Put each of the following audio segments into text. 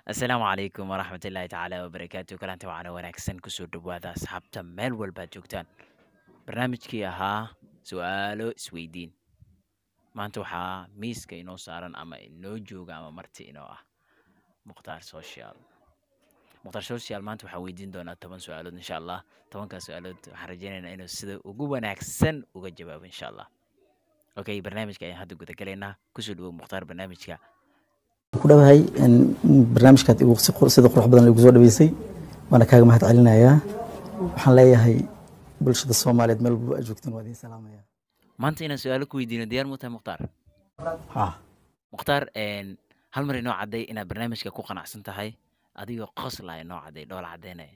asalaamu calaykum waraxmatullaahi tacaala wabarakaatu kalanta waxaana wanaagsan kusoo dhowaada asxaabta meel walbaad joogtaan barnaamijkii ahaa su-aalo isweydiin maanta waxaa miiska inoo saaran ama inoo jooga ama marti inoo ah mukhtaar social mukhtaar social maanta waxaa weydiin doonaa toban su-aalood insha allah tobankaas su-aalood waxaan rajeynaynaa inuu sida ugu wanaagsan uga jawaabo insha allah okay barnaamijka ayaan hadda gudagalaynaa kusoo dhawow mukhtaar barnaamijka ku dhawahay barnaamijkaad igu si qur- sida qurux badan igu soo dhaweysay waana kaaga mahad celinayaa waxaan leeyahay bulshada soomaaliyeed meel walba aad joogtiin waa idiin salaamaya maanta inaan su-aalo ku weydiino diyaar mu tahay mukhtaar ha mukhtaar een, hal mar inoo cadday inaad barnaamijka ku qanacsan tahay adigoo qoslaya inoo cadday dhool caddaynaya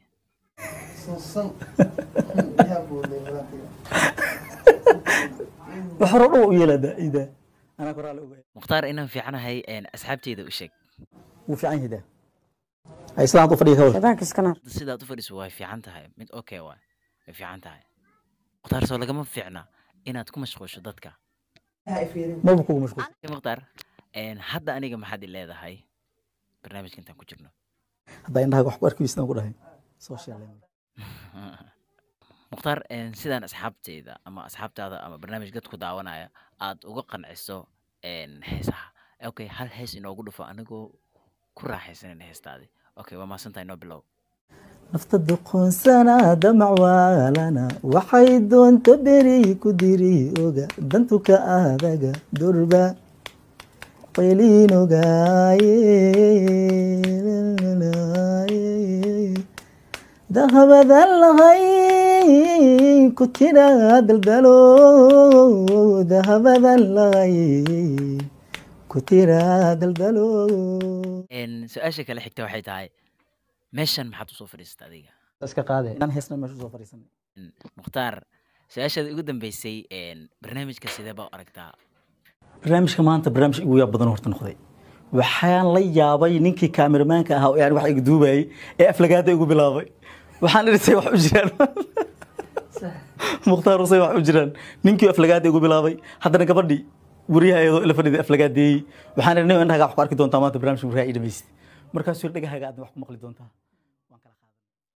wax hore dhow u yeelaa ida anaa koraale oga mukhtaar inaan fiicanahay een, asxaabteyda u sheeg wuu fiican yahay daa ay islaanta u fadhiya ka wada Shaydaanka iska naar. Hadda sidaad u fadhiso way fiican tahay mid okay waay way fiican tahay mukhtaar soo lagama fiicna inaad ku mashquusho dadka maba kugu mashquul Okay, mukhtaar een, hadda aniga maxaad i leedahay barnaamijka intaan ku jirno haddaa indhaha wax ku arki weysaan ku dhahay social mukhtaar een, sidaan asxaabteyda ama asxaabtaada ama barnaamij dadku daawanaya aad uga qanciso een, heesaha okay hal hees inoogu dhufo anigoo ku raaxaysanan heestaadi okay waa mahadsantahay noo bilow nafta doqoonsana damac waalana waxay doonta beri ku diri oga dantuka adaga durba qeliin ogaaye dahabadan lahay ku tira daldalo dahabadan lahay ku tira daldalo Een, su-aasha kale xigta waxay tahay meeshan maxaad usoo fadhiisata adiga iska qaade inaan heesna meesha soo fadhiisanay Mm, mukhtaar su-aashaada ugu dambeysay een, barnaamijka sidee baa u aragtaa barnaamijka maanta barnaamij igu yaab badan horta noqday waxaan la yaabay ninkii kaamiramaanka ahaa oo yani wax iga duubayay ee aflagaada igu bilaabay waxaan idhi wax u jiraan mukhtaar usay wax u jiraan ninkii aflagaada igu bilaabay haddana gabadhii wariyaha iyadoo ila fadhida aflagaadeeyey waxaan idhi nin indhahaga wax ku arki doontaa maanta barnaamijka markaa ii dhamaysid markaasuu yidhi dhagahaaga aadna wax ku maqli doontaa